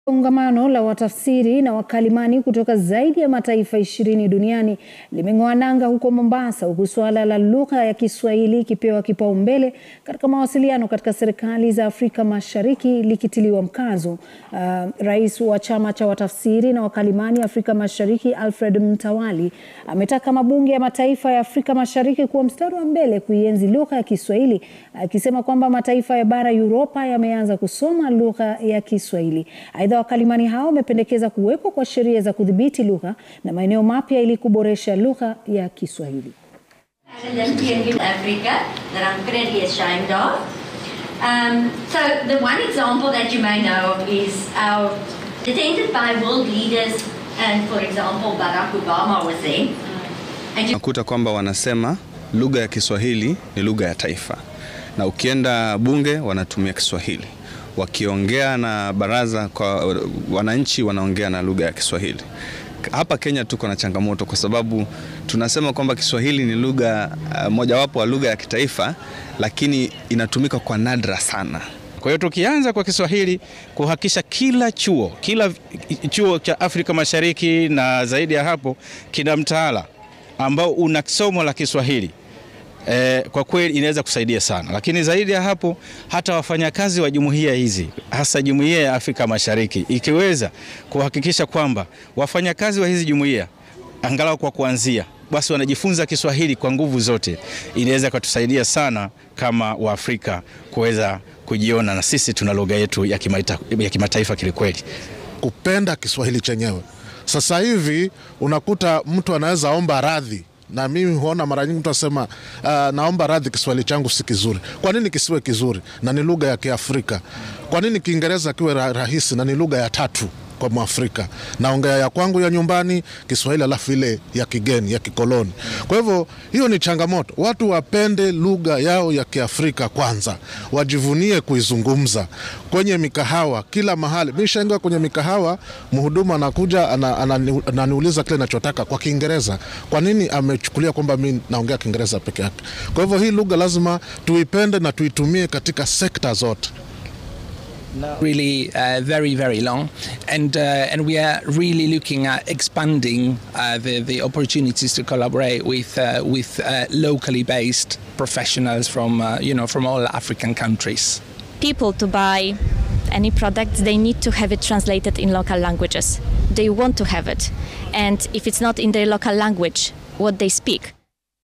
Kongamano la watafsiri na wakalimani kutoka zaidi ya mataifa ishirini duniani limeng'oa nanga huko Mombasa, huku suala la lugha ya Kiswahili ikipewa kipaumbele katika mawasiliano katika serikali za Afrika Mashariki likitiliwa mkazo. Uh, rais wa chama cha watafsiri na wakalimani Afrika Mashariki Alfred Mtawali ametaka mabunge ya mataifa ya Afrika Mashariki kuwa mstari wa mbele kuienzi lugha ya Kiswahili, akisema kwamba mataifa ya bara Uropa yameanza kusoma lugha ya Kiswahili. Aidha, wakalimani hao wamependekeza kuwepo kwa sheria za kudhibiti lugha na maeneo mapya ili kuboresha lugha ya Kiswahili. Olympian in Africa that I'm currently ashamed of. Um, so the one example that you may know of is our attended by world leaders and for example Barack Obama was there. And you Nakuta kwamba wanasema lugha ya Kiswahili ni lugha ya taifa, na ukienda bunge wanatumia Kiswahili, wakiongea na baraza kwa wananchi wanaongea na lugha ya Kiswahili. Hapa Kenya tuko na changamoto kwa sababu tunasema kwamba Kiswahili ni lugha uh, mojawapo wa lugha ya kitaifa, lakini inatumika kwa nadra sana. Kwa hiyo tukianza kwa Kiswahili kuhakikisha kila chuo kila chuo cha Afrika Mashariki na zaidi ya hapo kina mtaala ambao una somo la Kiswahili e, kwa kweli inaweza kusaidia sana, lakini zaidi ya hapo hata wafanyakazi wa jumuiya hizi hasa jumuiya ya Afrika Mashariki ikiweza kuhakikisha kwamba wafanyakazi wa hizi jumuiya angalau kwa kuanzia basi wanajifunza Kiswahili kwa nguvu zote, inaweza kutusaidia sana kama Waafrika kuweza kujiona na sisi tuna lugha yetu ya kimataifa, ya kimataifa kilikweli. kupenda Kiswahili chenyewe. Sasa hivi unakuta mtu anaweza omba radhi na mimi huona mara nyingi mtu asema uh, naomba radhi, Kiswahili changu si kizuri. Kwa nini kisiwe kizuri na ni lugha ya Kiafrika? Kwa nini Kiingereza kiwe ra rahisi na ni lugha ya tatu kwa Mwafrika? Naongea ya kwangu ya nyumbani Kiswahili, alafu ile ya kigeni ya kikoloni. Kwa hivyo hiyo ni changamoto. Watu wapende lugha yao ya Kiafrika kwanza, wajivunie kuizungumza kwenye mikahawa, kila mahali. Mimi shaingia kwenye mikahawa, mhudumu anakuja ana- anani- ananiuliza kile nachotaka kwa Kiingereza. Kwa nini amechukulia kwamba mi naongea Kiingereza peke yake? Kwa hivyo hii lugha lazima tuipende na tuitumie katika sekta zote. really uh, very very long and uh, and we are really looking at expanding uh, the the opportunities to collaborate with uh, with uh, locally based professionals from uh, you know from all African countries people to buy any products, they need to have it translated in local languages. They want to have it. And if it's not in their local language, what they speak,